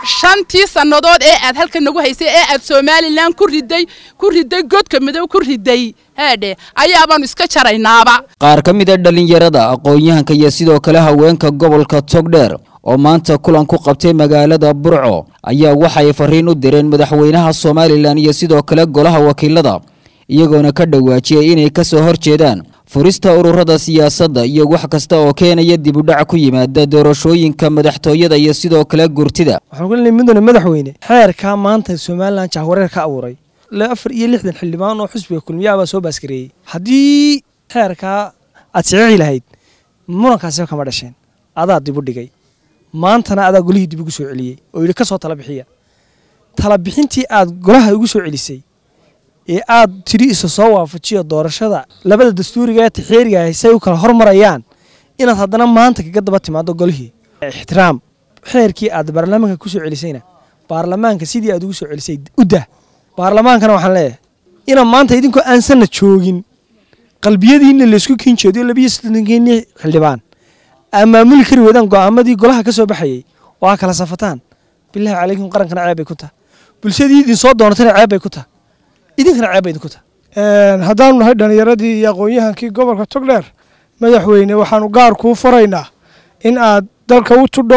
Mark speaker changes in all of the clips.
Speaker 1: shantii sannadood ee aad halka nagu haysay ee aad somalilan ku riday ku riday godka midow ku riday heedhe ayaabaanu iska jaraynaaba
Speaker 2: qaar ka mid a dhallinyarada aqoon-yahanka iyo sidoo kale haweenka gobolka togdheer oo maanta kulan ku qabtay magaalada burco ayaa waxay fariin u direen madaxweynaha somalilan iyo sidoo kale golaha wakiilada iyagoona ka dhawaajiyey inay ka soo hor jeedaan furista ururada siyaasadda iyo wax kasta oo keenaya dib u dhac ku yimaada doorashooyinka madaxtooyada iyo sidoo kale gurtida
Speaker 3: waxaan ku leenahay mudane madaxweyne xeerkaa maanta somalilan jahwareer ka abuuray ilaa afar iyo lixdan xildhibaan oo xusbiga kulmiyaha baa soo baaskareeyey haddii xeerkaa aad saxiixi lahayd murankaasiba kama dhasheen adaa dib u dhigay maantana adaa golihii dib ugu soo celiyey oo yidhi ka soo tala bixiya tala bixintii aad golaha ugu soo celisay ee aad tidhi isa soo waafajiyo doorashada labada dastuuriga ee taxeeriga ah say u kala hormarayaan inaad haddana maanta kaga daba timaado golihii ixtiraam xeerkii aad baarlamaanka ku soo celisayna baarlamaanka sidii aad ugu soo celisay u dah baarlamaankana waxaan leeyahay inaan maanta idinkoo aansanna joogin qalbiyadiinna laysku kiin jeediyo labiyo sodonkiinni xildhibaan aa maamuli kari weydaan go'aamadii golaha ka soo baxayey oo aa kala safataan bilaahi calaykum qarankana ceeb bay ku taha bulshadii idin soo doonatana ceeb bay ku taha idinkana ceeb bay idinku taha
Speaker 4: haddaanu nahay dhallinyaradii iyo aqoon-yahankii gobolka togdheer madaxweyne waxaanu gaar kuu faraynaa in aad dalka u tudho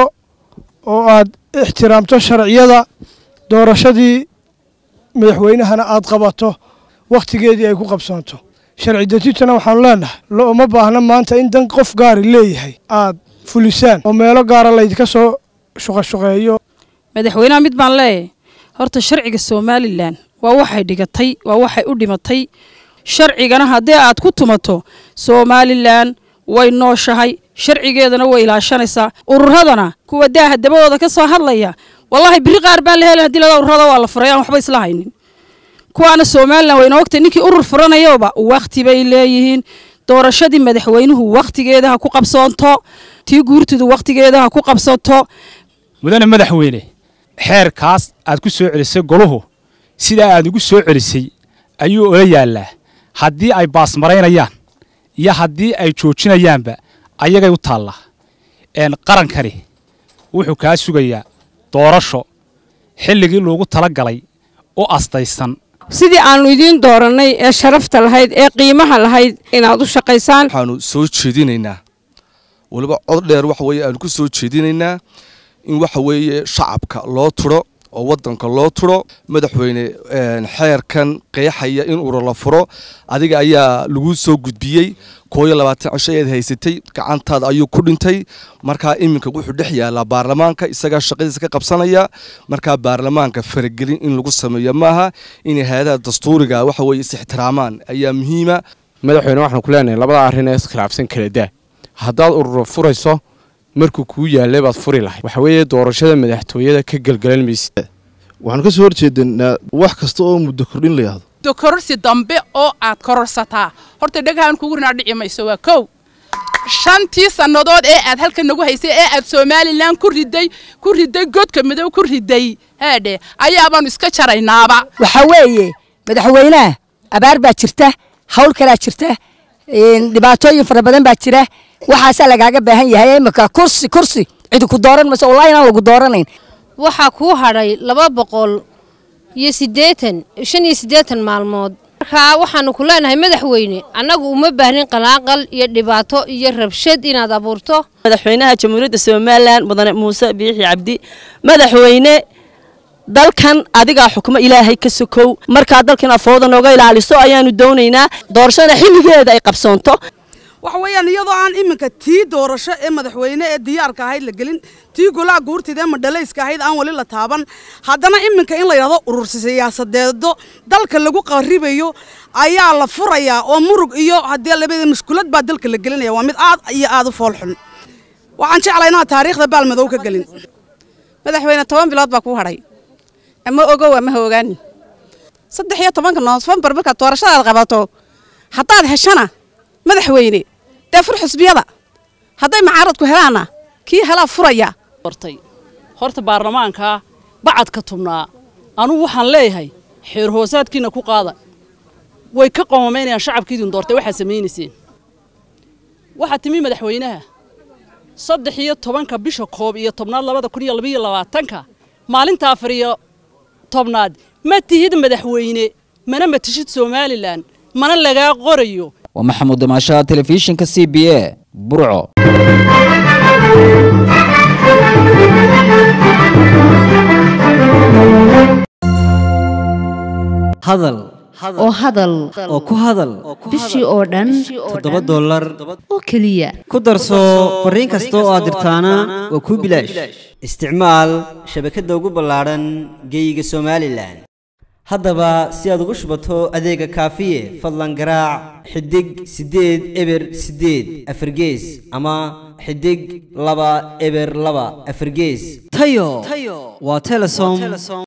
Speaker 4: oo aad ixtiraamto sharciyada doorashadii madaxweynahana aad qabato wakhtigeedii ay ku qabsoonto sharci dejintana waxaanu leenahay looma baahna maanta in dan qof gaari leeyahay aad fulisaan oo meelo gaara laydinka soo shuqashuqeeyo
Speaker 5: madaxweynaha mid baan leeyahay horta sharciga somalilan waa waxay dhigatay waa waxay u dhimatay sharcigana haddii aad ku tumato somalilan way nooshahay sharcigeedana way ilaashanaysaa ururadana kuwa daaha dabadooda ka soo hadlaya wallaahi biri qaar baa la heli hadii lada ururada waa la furay aan waxba isla haynin kuwaana somalilan wayna ogtay ninkii urur furanayaba wakhti bay leeyihiin doorashadii madaxweynuhu wakhtigeeda ha ku qabsoonto tii guurtidu wakhtigeeda ha ku qabsato
Speaker 6: mudane madaxweyne xeerkaas aad ku soo celisay goluhu sidaa aad ugu soo celisay ayuu ola yaallaa haddii ay baasmaraynayaan iyo haddii ay joojinayaanba ayagay u taallaa qarankani wuxuu kaa sugayaa doorasho xilligii loogu tala galay u astaysan
Speaker 7: sidii aannu idiin doorannay ee sharafta lahayd ee qiimaha lahayd inaad u shaqaysaan
Speaker 8: waxaanu soo jeedinaynaa weliba cod dheer waxa weeye aanu ku soo jeedinaynaa in waxa weeye shacabka loo turo oo waddanka loo turo madaxweyne xeerkan qeexaya in urur la furo adiga ayaa lagu soo gudbiyey kooyo labaatan cisho ayaad haysatay gacantaada ayuu ku dhintay markaa iminka wuxuu dhex yaalaa baarlamaanka isagaa shaqadiisa ka qabsanaya markaa baarlamaanka faragelin in lagu sameeyo maaha inay hay-adaha dastuuriga waxa weye is-ixtiraamaan ayaa muhiima
Speaker 9: madaxweyne waxaan ku leenahay labada arrin ee iskhilaafsan kala daa haddaad urur furayso markuu kuu yaallay baad furi lahayd waxa weeye doorashada madaxtooyada ka gelgelan maysid
Speaker 10: waxaanu ka soo horjeedanaa wax kasta oo muddo kordhin la yahdo
Speaker 1: muddo kororsi dambe oo aad kororsataa horta dhagahan kugu rinaa dhici mayso waa kow shantii sannadood ee aad halka nagu haysay ee aad somalilan ku riday ku riday godka midow ku riday heedhe ayaabaanu iska jaraynaaba
Speaker 11: waxaa weeye madaxweynaha abaar baa jirta hawl kalaa jirta dhibaatooyin fara badan baa jira waxaasaa lagaaga baahan yahay imika kursi kursi cidi ku dooran mayso wallahi inaan lagu dooranayn
Speaker 12: waxaa kuu hadhay laba boqol iyo siddeetan shan iyo siddeetan maalmood markaa waxaanu ku leenahay madaxweyne annagu uma baahnin qalaaqal iyo dhibaato iyo rabshad inaad abuurto
Speaker 13: madaxweynaha jamhuuriyadda somalilan mudane muuse biixi cabdi madaxweyne dalkan adigaa xukmo ilaahay ka sokow markaa dalkan afooda nooga ilaaliso ayaanu doonaynaa doorashada xilligeeda ay qabsoonto
Speaker 14: waxa weeyaan iyadoo aan iminka tii doorasho ee madaxweyne ee diyaarka ahayd la gelin tii golaha guurtida ee madhalayska ahayd aan weli la taaban haddana iminka in la yidhahdo urur siyaasadeedo dalka lagu qaribayo ayaa la furayaa oo murug iyo haddii labada mashkulad baa dalka la gelinaya waa mid aad iyo aad u foolxun waxaan jeclay inaad taariikhda baalmadow ka gelin
Speaker 15: madaxweyne toban bilood baa kuu hadhay ama ogow ama ha ogaani saddex iyo tobanka noofembar markaad doorashadaad qabato haddaad heshana madaxweyne dee fur xusbiyada hadday macaaradku helaanna kii helaa furaya
Speaker 16: horta baarlamaanka bacadka tubnaa anugu waxaan leeyahay xeer hoosaadkiina ku qaada way ka qoomamaynayaan shacabkiidin doortay waxaad samaynayseen waxaa timi madaxweynaha saddex iyo tobanka bisha koob iyo tobnaad labada kun iyo labaiyo labaatanka maalinta afar iyo tobnaad ma tihid madaxweyne mana matishid somalilan mana lagaa qorayo
Speaker 2: waa maxamuud damaashaha telefishinka c b a burco
Speaker 17: hadal
Speaker 18: oo hadal
Speaker 17: oo ku hadal
Speaker 18: bishii oo dhan
Speaker 17: toddoba dollar
Speaker 18: oo keliya
Speaker 17: ku darso fariin kasta oo aad dirtaana waa kuu bilaash isticmaal shabakadda ugu ballaadhan geeyiga somalilan haddaba si aad ugu shubato adeega kaafiye fadlan garaac xidig siddeed eber siddeed afargees ama xidig laba eber laba afargees tayo waa telesom